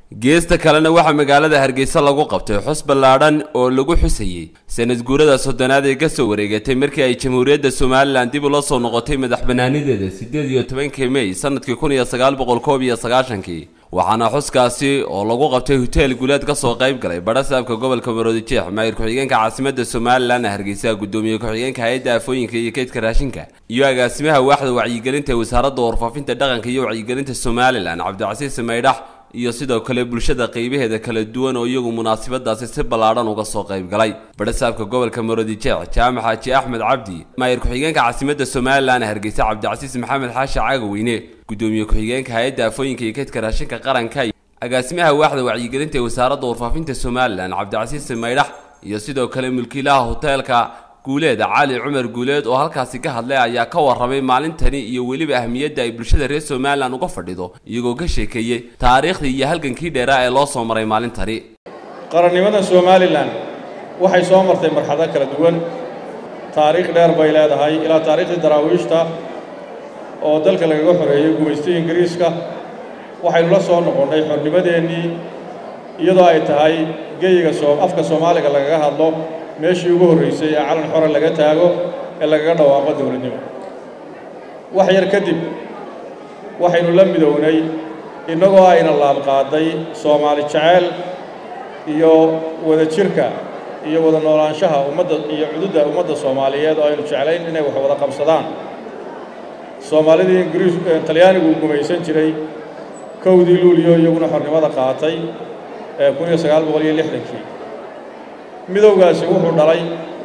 geesta kalena waxaa magaalada hargeysa lagu qabtay xus ballaadhan oo lagu xusayey sanad guurada soddonaad ee ka soo wareegatay markii ay jamhuuriyadda somalilan dib ula soo noqotay madax bannaanideeda siddeed iyo tobankii mey sanadkii kun iyo sagaal boqol koob iyo sagaashankii waxaana xuskaasi oo lagu qabtay hoteel guuleed ka soo qayb galay badhasaabka gobolka maroodijeex maayir ku-xigeenka caasimadda somalilan hargeysa guddoomiye ku-xigeenka hay-adda afooyinka iyo keydka raashinka iyo agaasimaha waaxda wacyigelinta ee wasaaradda warfaafinta dhaqanka iyo wacyigelinta somalilan cabdicasiis maydhax iyo sidoo kale bulshada qaybaheeda kala duwan oo iyagu munaasabadaasi si ballaadhan uga soo qayb galay badhasaabka gobolka maroodijeex jaamac xaaji axmed cabdi maayir ku-xigeenka caasimadda somalilan hargeysa cabdicasiis maxamed xaashi caagaweyne guddoomiye ku-xigeenka hay-adda afooyinka iyo keydka raashinka qaranka agaasimaha waaxda wacyigelinta ee wasaaradda warfaafinta somalilan cabdicasiis maydhax iyo sidoo kale mulkiilaha hoteelka guuleed cali cumar guuleed oo halkaasi ka hadlay ayaa ka warramay maalintani iyo weliba ahmiyadda ay bulshada reer somalilan uga fadhido iyagoo ka sheekeeyey taariikhdii iyo halgankii dheeraa ee loo soo maray maalintani qarannimada somalilan waxay soo martay marxado kala duwan taariikh dheer bay leedahay ilaa taariikhdii daraawiishta oo dalka lagaga xoreeyey gumaystay ingiriiska waxaynu la soo noqonnay xornimadeennii iyadoo ay tahay geyiga afka soomaaliga lagaga hadlo meeshii ugu horraysay ee calan xore laga taago ee lagaga dhawaaqo dowladnimo wax yar kadib waxaynu la midownay innagoo ayna laabqaaday soomaali jeceyl iyo wada jirka iyo wada noolaanshaha ummadda iyo cududda ummadda soomaaliyeed oo aynu jeclayn inay wax wada qabsadaan soomaalidii ingiriis talyaanigu gumaysan jiray kowdii luuliyo iyaguna xornimada qaatay ee kun iyo sagaal boqol iyo lixdankii midowgaasi wuxuu dhalay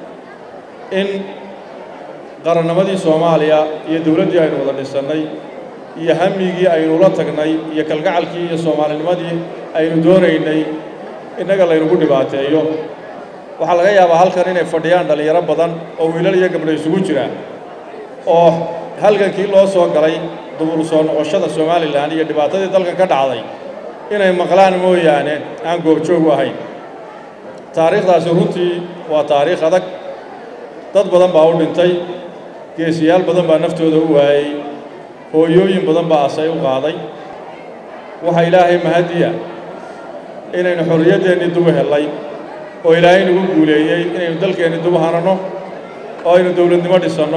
in qarannimadii soomaaliya iyo dowladdii aynu wada dhisannay iyo hamigii aynu la tagnay iyo kalgacalkii iyo soomaalinimadii aynu doonaynay innaga laynugu dhibaateeyo waxaa laga yaabaa halkan inay fadhiyaan dhallinyaro badan oo wiilal iyo gabdho isugu jira oo halgankii loo soo galay dubur soo noqoshada somalilan iyo dhibaatadii dalkan ka dhacday inay maqlaan mooyaane aan goobjoog u ahayn taariikhdaasi runtii waa taariikh adag dad badan baa u dhintay geesiyaal badan baa naftooda u waayey hooyooyin badan baa asay u qaaday waxaa ilaahay mahadiya inaynu xorriyaddeenni dubu hellay oo ilaahay nagu guuleeyey inaynu dalkeenni dubu hananno oo aynu dowladnimo dhisanno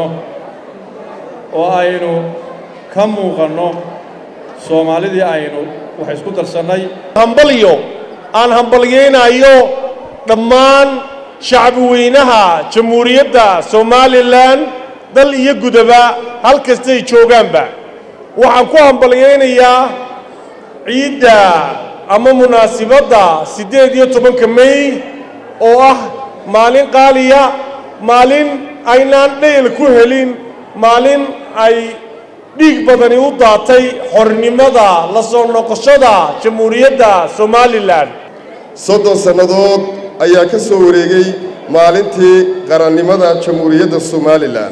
oo aynu ka muuqanno soomaalidii aynu wax isku darsannay hambalyo aan hambalyaynayo dhammaan shacbi weynaha jamhuuriyadda somalilan dal iyo gudaba hal kastay joogaanba waxaan ku hambalyaynayaa ciidda ama munaasibadda siddeed iyo tobanka mey oo ah maalin qaaliya maalin aynaan dhayl ku helin maalin ay dhiig badani u daatay xornimada la soo noqoshada jamhuuriyadda somalilan soddon sannadood ayaa ka soo wareegay maalintii qarannimada jamhuuriyadda somalilan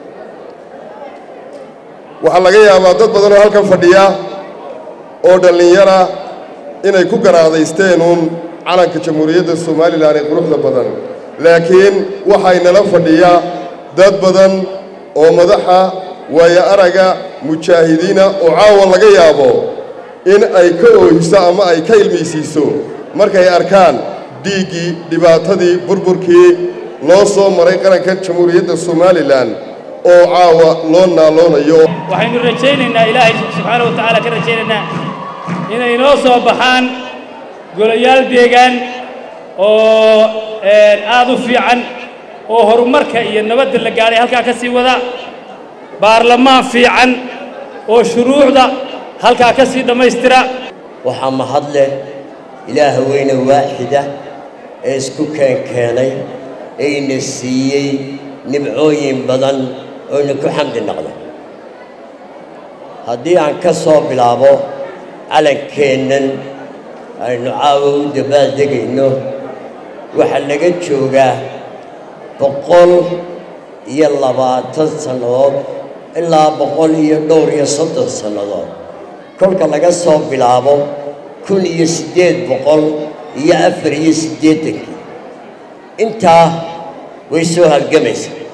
waxaa laga yaabaa dad badan oo halkan fadhiya oo dhallinyara inay ku garaadaysteen uun calanka jamhuuriyadda somalilan ee quruxda badan laakiin waxaynala fadhiya dad badan oo madaxa waayo araga mujaahidiina oo caawa laga yaabo in ay ka oohiso ama ay ka ilmaysiiso markay arkaan dhiiggii dhibaatadii burburkii loo soo maray qaranka jamhuuriyadda somalilan oo caawa loo naaloonayo waxaynu rajaynaynaa ilaahay subxaana wa tacaala ka rajaynaynaa inay inoo soo baxaan golayaal deegaan oo aad u fiican oo horumarka iyo nabadda la gaadhay halkaa ka sii wada baarlamaan fiican oo shuruucda halkaa ka sii dhammaystira waxaa mahad leh ilaah weyne waaxida ee isku keenkeenay eyna siiyey nibcooyin badan oyna ku xamdi noqda haddii aan ka soo bilaabo calankeennan aynu caawa u dabaaldegayno waxaa laga joogaa boqol iyo labaatan sannadood ilaa boqol iyo dhowr iyo soddon sannadood kolka laga soo bilaabo kun iyo siddeed boqol iyo afar iyo siddeedankii intaa way soo halgamaysaa